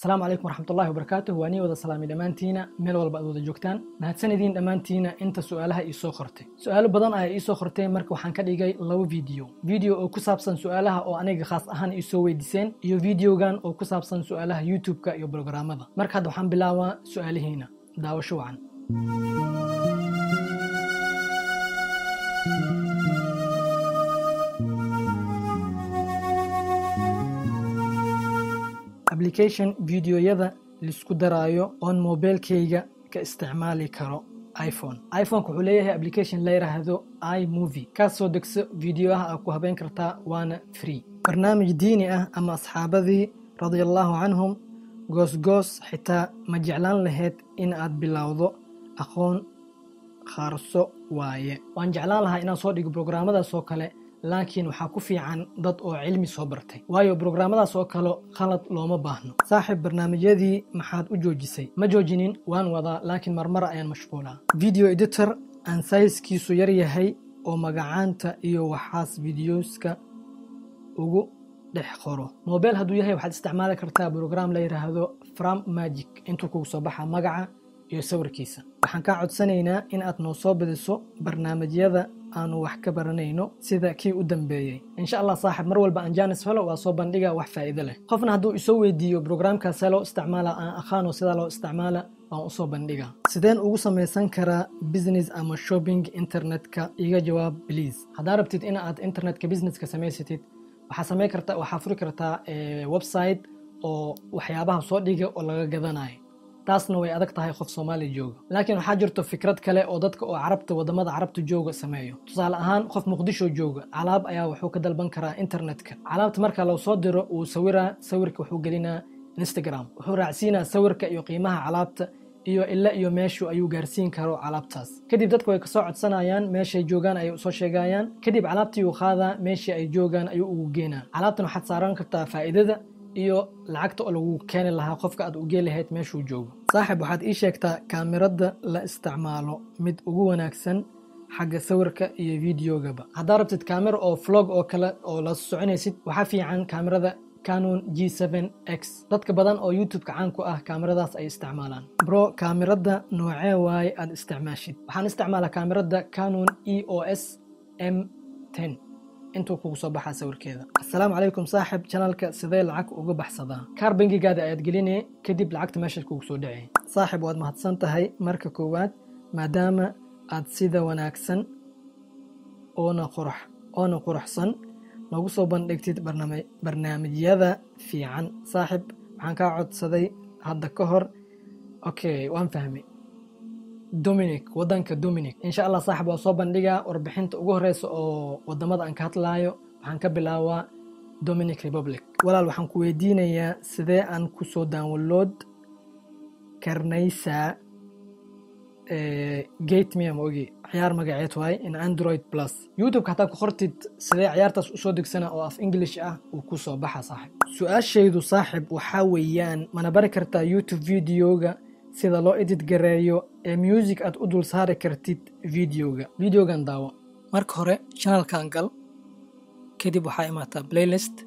asalaamu calaykum waraxmatullahi wabarakaatuh waa nii wada salaamay dhammaantiina meel walba aad wada joogtaan mahadsanidin dhammaantiina inta su'aalaha ii soo qortay su'aalo badan ayaa ii soo qortay marka waxaan ka dhigay laba video video oo ku saabsan su'aalaha oo aniga khaas ahaan ii soo weydiiseen iyo videogan oo ku saabsan su'aalaha youtube-ka iyo brograamada marka hadda waxaan bilaabaa su'aalihiina daawasho wacan application videoyada laisku daraayo oon mobilkayga ka isticmaali karo iphone iphoneka wuxuu leeyahay application la yidhaahdo imovie kaas soo degso videoaha aad ku habeyn kartaa waana free barnaamij diini ah ama asxaabadii radiallahu canhum goosgoos xitaa ma jeclaan lahayd in aad bilowdo aqoon khaarso waaye waan jeclaan lahaa inaan soo dhigo brograamadaas oo kale laakiin waxaa ku fiican dad oo cilmi soo bartay waayo brograamadaas oo kale khalad looma baahno saaxiib barnaamijyadii maxaad u joojisay ma joojinin waan wadaa laakiin marmara ayaan mashquulaa video editor aan sayskiisu yar yahay oo magacaanta iyo waxaas videoska ugu dhex qoro mobile hadduu yahay waxaad isticmaali kartaa brograam la yidhaahdo from magic intuu kugu soo baxa magaca iyo sawirkiisa waxaan kaa codsanaynaa in aad noo soo badiso barnaamijyada aanu wax ka baranayno sida kii u dambeeyey insha allah saaxib mar walba aan jaanis helo waa soo bandhiga wax faa'iido leh qofna hadduu isoo weydiiyo brograamkaas see loo isticmaala aan aqaano sidaa loo isticmaala waan usoo bandhiga sideen ugu samaysan karaa business ama shopping internetka iga jawaab please haddaa rabtid in aad internetka businesska samaysatid waxaa samayn kartaa waxaa furi kartaa website oo waxyaabaha soo dhiga oo laga gadanayo taasna way adag tahay qof soomaaliya jooga laakiin waxaa jirto fikrad kale oo dadka oo carabta wadamada carabta jooga sameeyo tusaale ahaan qof muqdisho jooga calaab ayaa wuxuu ka dalban karaa internetka calaabta marka loo soo diro wuu sawiraa sawirka wuxuu gelinaa instagram wuxuu raacsiinaa sawirka iyo qiimaha calaabta iyo ila iyo meeshu ayuu gaarsiin karo calaabtaas kadib dadku way kasoo codsanayaan meeshay joogaan ayay usoo sheegayaan kadib calaabtii uu qaadaa meeshii ay joogaan ayuu ugu geenaa calaabtan waxaad saaran kartaa faa'iidada iyo lacagta oo lagu keeni lahaa qofka aad u gee lahayd meeshuu joogo saaxib waxaad ii sheegtaa kaamirada la isticmaalo mid ugu wanaagsan xagga sawirka iyo videogaba haddaa rabtid kaamira oo vlog oo kale oo la soconaysid waxaa fiican kaamirada canon g x dadka badan oo youtube-ka caan ku ah kaamiradaas ay isticmaalaan bro kaamirada noocee waaye aad isticmaashid waxaan isticmaalaa kaamirada canon e o s m intuu kugu soo baxaa sawirkeeda assalaamu calaykum saaxib janalka sidee lacag uga baxsadaa kaar bangigaada ayaad gelinee kadib lacagta meeshaad kugu soo dhacey saaxib waad mahadsan tahay marka koowaad maadaama aad sida wanaagsan oona qurux oona quruxsan noogu soo bandhigtid barnaamijyada fiican saaxib waxaan kaa codsaday hadda ka hor okay waan fahmay dominic wadanka dominic insha allah saaxib waa soo bandhigaa warbixinta ugu horeysa oo wadamada aan ka hadlaayo waxaan ka bilaabaa dominic republic walaal waxaan ku weydiinayaa sidee aan kusoo download karnaysaa gate mia ma ogi ciyaar magaceed waaye in android plus youtube-ka hataa ku qortid sidee ciyaartaas usoo degsana oo af english ah uu ku soo baxa saaxib su-aashaydu saaxib waxaa weeyaan mana bari kartaa youtube videoga sida loo edit gareeyo ee music aad u dul saari kartid videoga videogan daawo marka hore channelkan gal kadib waxaa imaataa playlist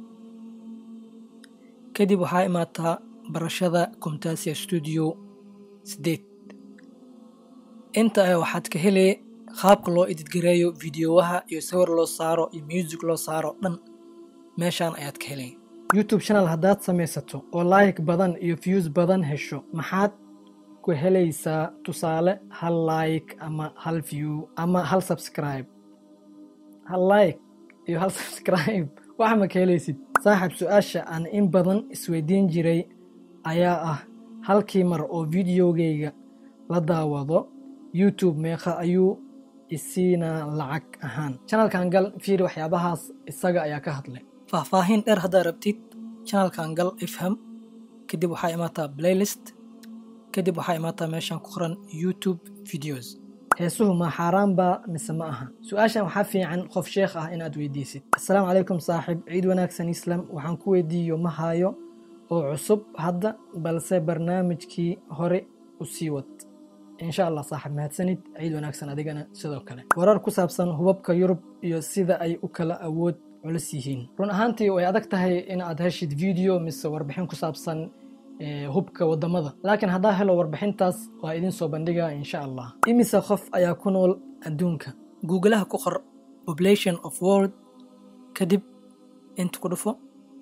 kadib waxaa imaataa barashada comtasia studio sideed inta ah waxaad ka helee qaabka loo edit gareeyo videowaha iyo sawir loo saaro iyo music loo saaro dhan meeshaan ayaad ka helay youtube channel haddaad samaysato oo like badan iyo views badan hesho maxaad ku helaysaa tusaale hal like ama hal view ama hal subscribe hal like iyo hal subscribe wax ma ka helaysid saaxib su-aasha aan in badan isweydiin jiray ayaa ah halkii mar oo videogayga la daawado youtube meeqa ayuu isiinaa lacag ahaan channelkan gal fiiri waxyaabahaas isaga ayaa ka hadlay faahfaahin dheer haddaa rabtid channelkan gal ifham kadib waxaa imaataa playlist kadib waxaa imaataa meeshaan ku qoran youtube videos heesuhu ma xaaraan baa mise ma aha su-aashan waxaa fiican qof sheekh ah in aad weydiisid assalaamu calaykum saaxib ciid wanaagsan islam waxaan ku weydiiyo ma hayo oo cusub hadda balse barnaamijkii hore u sii wad insha allah saaxib mahadsanid ciid wanaagsan adigana sidoo kale warar ku saabsan hubabka yurub iyo sida ay u kala awood culus yihiin run ahaantii way adag tahay in aad heshid video mise warbixin ku saabsan hubka wadamada laakiin haddaa helo warbixintaas waa idin soo bandhigaa insha allah imise qof ayaa ku nool adduunka googlaha ku qor population of world kadib inta ku dhufo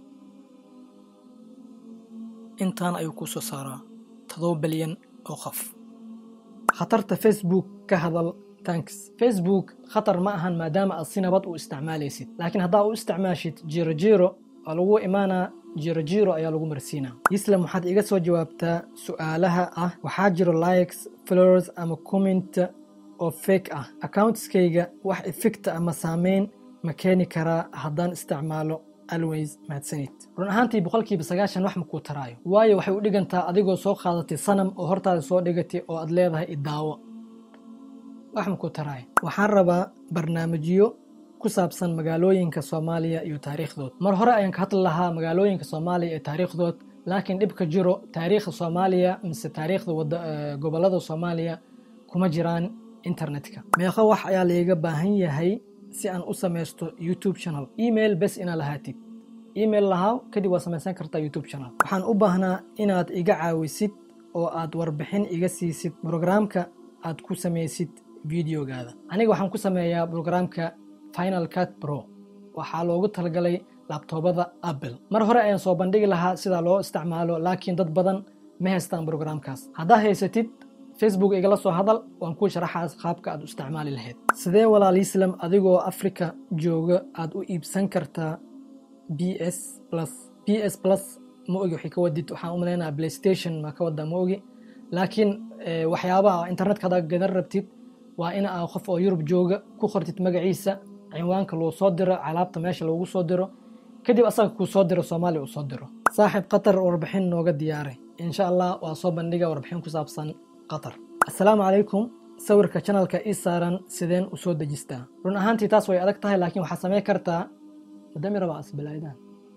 intaan ayuu kuu soo saaraa todoba bilyan oo qof khatarta facebook ka hadal tanks facebook khatar ma ahan maadaama aad si nabad u isticmaalaysid laakiin haddaa u isticmaashid jiro jiro waa lagu imaanaa jiro jiro ayaa lagu marsiinaa islam waxaad iga soo jawaabtaa su-aalaha ah waxaa jiro likes flowers ama comment oo fake ah accountskayga wax effecta ama saameyn ma keeni karaa haddaan isticmaalo always mahadsanid run ahaantii boqolkiiba sagaashan wax makuu taraayo waayo waxay u dhigantaa adigoo soo qaadatay sanam oo hortaada soo dhigatay oo aad leedahay idaawo wax makuu taraayo waxaan rabaa barnaamijyo ku saabsan magaalooyinka soomaaliya iyo taariikhdood mar hore ayaan ka hadli lahaa magaalooyinka soomaaliya ee taariikhdood laakiin dhibka jiro taariikhda soomaaliya mise taariikhda gobollada soomaaliya kuma jiraan internetka meeqo wax ayaa laiga baahan yahay si aan u samaysto youtube channel email bes inaa lahaatid email lahaa kadib waa samaysan kartaa youtube channel waxaan u baahnaa inaad iga caawisid oo aad warbixin iga siisid brograamka aad ku samaysid videogaada aniga waxaan ku sameeyaa brograamka final cut pro waxaa loogu talagalay labtoobada apple mar hore ayaan soo bandhigi lahaa sida loo isticmaalo laakiin dad badan ma haystaan brograamkaas haddaa haysatid facebook igala soo hadal waan kuu sharaxaas qaabka aad u isticmaali lahayd sidee walaal islam adigoo africa jooga aad u iibsan kartaa b s plus b s plus ma ogi waxay ka wadid waxaan u malaynaa playstation ma ka wadaa ma ogi laakiin waxyaabaha internetka haddaa gadan rabtid waa in aa qof oo yurub jooga ku qortid magaciisa cinwaanka loo soo diro calaabta meesha loogu soo diro kadib asaga kuu soo diro soomaaliya uu soo diro saaxiib qatar warbixin nooga diyaaray insha allah waa soo bandhiga warbixin ku saabsan qatar assalaamu calaykum sawirka janalka ii saaran sideen u soo dejistaa run ahaantii taas way adag tahay laakiin waxaa samayn kartaa madamiraba asbilaydaan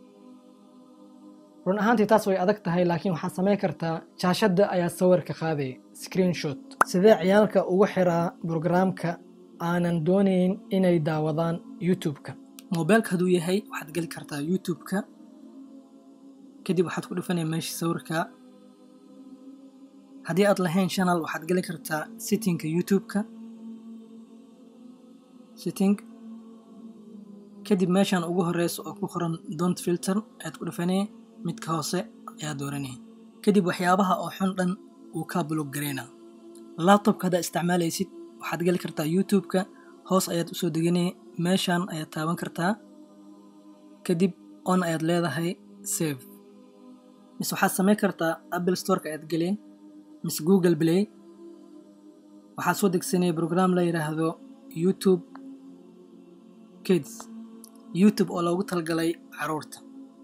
run ahaantii taas way adag tahay laakiin waxaa samayn kartaa jaashadda ayaa sawirka qaaday screenshot sidee ciyaalka ugu xiraa brograamka aanan doonayn inay daawadaan youtube-ka mobeelka hadduu yahay waxaad geli kartaa youtube-ka kadib waxaad ku dhufanaya meesha sawirka haddii aad lahayn channel waxaad geli kartaa sittingka youtube-ka sitting kadib meeshan ugu horeysa oo ku qoran don't filter ayaad ku dhufanaya midka hoose ayaa dooranaya kadib waxyaabaha oo xun dhan uu kaa bulog gareynaa laptopka haddaad isticmaalaysid waxaad geli kartaa youtube-ka hoos ayaad usoo deganaya meeshan ayaad taaban kartaa kadib on ayaad leedahay save mise waxaad samayn kartaa apple storeka ayaad geleen mise google play waxaad soo degsanaya brogram la yidhaahdo youtube kids youtube oo loogu talgalay caruurta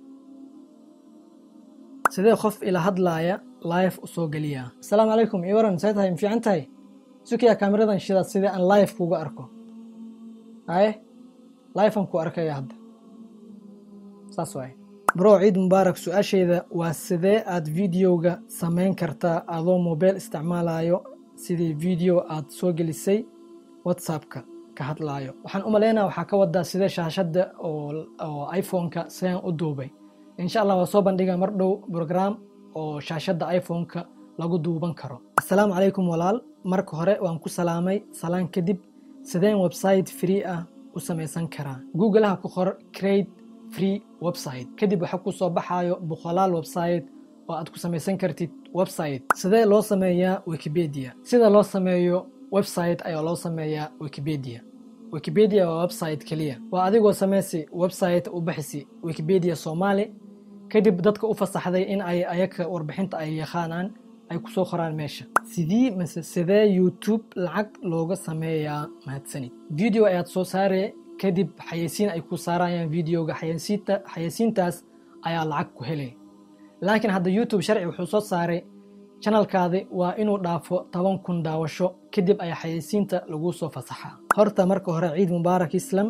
sidee qof ila hadlaaya live u soo geliyaa assalaamu calaykum ii waran see tahay ma fiican tahay sukiya kaamiradan shida sidee aan live kuuga arko aye livean ku arkaya hadda saas waaye bro ciid mubaarak su-aashayda waa sidee aad videoga samayn kartaa adoo mobile isticmaalayo sidii video aad soo gelisay whatsappka ka hadlaayo waxaan u malaynaa waxaa ka wadaa sidee shaashadda oo iphone-ka sidaan u duubay insha allah waa soo bandhiga mar dhow brogram oo shaashadda iphone-ka lagu duuban karo assalaamu calaykum walaal marka hore waan ku salaamay salaan kadib sideen website free ah u samaysan karaa googleha ku qor crate free website kadib waxaa ku soo baxaayo boqolaal website oo aad ku samaysan kartid website sidee loo sameeyaa wikipedia sida loo sameeyo website ayaa loo sameeyaa wikipedia wikipedia waa website keliya waa adigoo samaysi website u baxisi wikipedia soomaali kadib dadka u fasaxday in ay ayaka warbixinta ay yaqaanaan ay ku soo qoraan meesha sidii mise sidee youtube lacag looga sameeyaa mahadsanid video ayaad soo saare kadib xayeysiin ay ku saarayaan videoga xayeysiinta xayeysiintaas ayaa lacag ku helay laakiin hadda youtube sharci wuxuu soo saaray janalkaadi waa inuu dhaafo toban kun daawasho kadib ayaa xayeysiinta laguu soo fasaxaa horta marka hore ciid mubaarak islam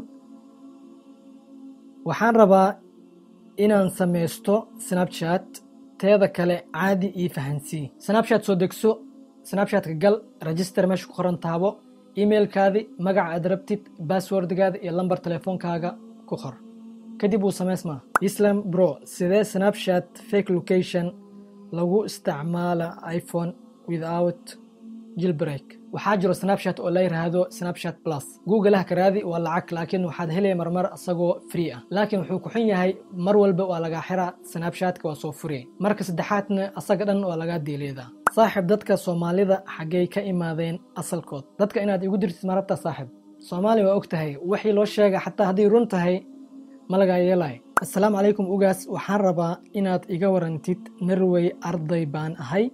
waxaan rabaa inaan samaysto snapchat teeda kale caadi ii fahansii snapchat soo degso snapchatka gal register meesha ku qoran taabo emailkaadi magaca aad rabtid basswordgaada iyo lambar telefoonkaaga ku qor kadib wuu samaysmaa islam bro sidee snapchat fake location lagu isticmaala iphone without jilbreak waxaa jiro snapchat oo la yiraahdo snapchat plus googleha ka raadi waa lacag laakiin waxaad helaya marmar isagoo free ah laakiin wuxuu ku xun yahay mar walba waa lagaa xiraa snapchatka waa soo furiyay marka saddexaadna asaga dhan waa lagaa diileedaa saaxib dadka soomaalida xaggay ka imaadeen asalkood dadka inaad igu dirtid marabta saaxib soomaaliya waa og tahay wixii loo sheega xataa hadday run tahay ma lagaa yeelay assalaamu calaykum ugaas waxaan rabaa inaad iga warantid narway arday baan ahay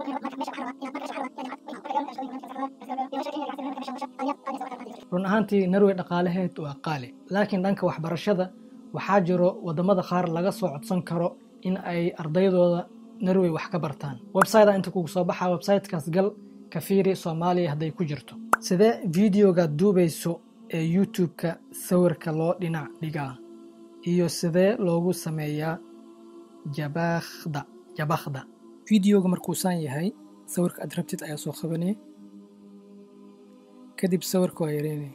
run ahaantii narway dhaqaalaheed waa qaali laakiin dhanka waxbarashada waxaa jiro waddamada qaar laga soo codsan karo in ay ardaydooda narway wax ka bartaan websiteda inta kugu soo baxaa websitekaas gal ka fiiri soomaaliya hadday ku jirto sidee videogaad duubayso ee youtube-ka sawirka loo dhinac dhigaa iyo sidee loogu sameeyaa jabakhda jabakhda videoga markuusaan yahay sawirka aad rabtid ayaa soo qabanaya kadib sawirka waa yareynaya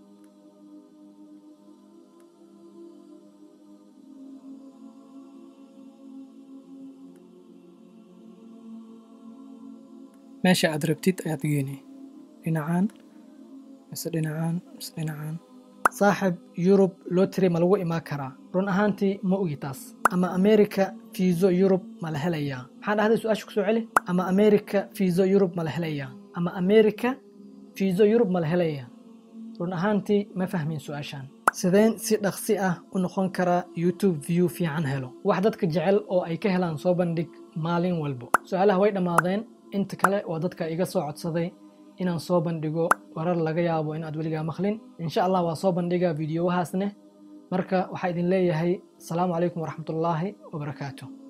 meesha aad rabtid ayaad geynaya dhinacaan mise dhinacaan mise dhinacaan saaxib yurub lotry ma lagu imaan karaa run ahaantii ma ogi taas ama america fiiso yurub ma la helayaa maxaan dhahday su-aasha kusoo celi ama america fiiso yurub ma la helayaa ama america fiiso yurub ma la helayaa run ahaantii ma fahmin su-aashan sideen si dhaqsi ah u noqon karaa youtube view fiican helo wax dadka jecel oo ay ka helaan soo bandhig maalin walbo su-aalaha way dhammaadeen inta kale waa dadka iga soo codsaday inaan soo bandhigo warar laga yaabo in aad weligaa maqlin insha allah waa soo bandhiga videowahaasne marka waxaa idin leeyahay asalaamu calaykum waraxmatullaahi wabarakaatu